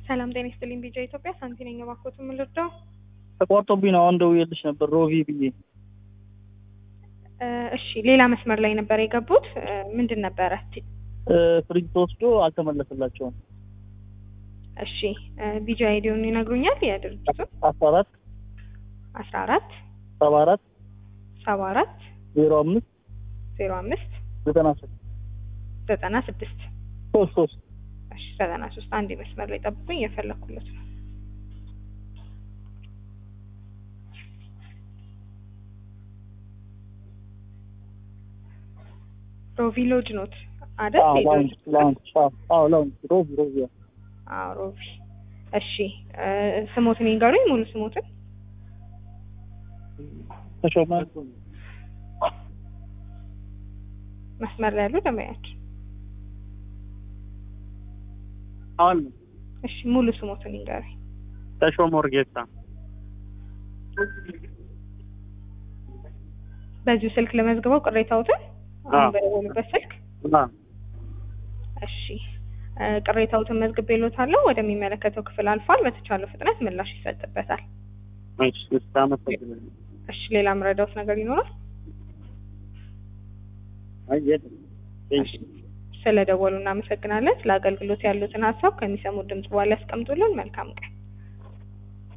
ሰላም ጤና ይስጥልኝ። ቢጃ ኢትዮጵያ ሳንቲ ነኝ። እባክዎት ምን ልርዳው? ተቋርጦብኝ ነው። አሁን ደውዬልሽ ነበር ሮቢ ብዬ። እ እሺ ሌላ መስመር ላይ ነበር የገቡት። እ ምንድን ነበረ? እ ፍሪጅ ተወስዶ አልተመለሰላቸውም። እሺ እ ቢጃ አይዲውን ይነግሩኛል? የድርጅቱን አስራ አራት አስራ አራት ሰባ አራት ሰባ አራት ዜሮ አምስት ዜሮ አምስት ዘጠና ስድስት ዘጠና ስድስት ሶስት ሶስት እሺ ዘጠና ሶስት አንድ መስመር ላይ ጠብቁኝ፣ እየፈለኩለት ነው። ሮቪ ሎጅ ኖት አይደል? አዎ ላውንጅ የድርጅቱ ስም? ላውንጅ አዎ አዎ ላውንጅ ሮቢ ሮቢ አዎ። አዎ ሮቪ። እሺ እ ስሞትን ይንገሩኝ፣ ሙሉ ስሞትን። ተሾመ መስመር ላይ ያሉ ደንበኛችን። አሁን እሺ ሙሉ ስሞትን ይንገሩኝ። ተሾመ ወርጌሳ በዚሁ ስልክ ለመዝግበው ቅሬታዎትን አሁን አዎ። በደወሉበት ስልክ አ እሺ እ ቅሬታዎትን መዝግቤልዎታለሁ። ወደሚመለከተው ክፍል አልፏል። በተቻለው ፍጥነት ምላሽ ይሰጥበታል። እሺ እሺ አመሰግናለሁ። እሺ ሌላ ምረዳውት ነገር ይኖራል? አይ የለም። እሺ ስለደወሉ እናመሰግናለን። ስለ አገልግሎት ያሉትን ሀሳብ ከሚሰሙት ድምጽ በኋላ ያስቀምጡልን። መልካም ቀን።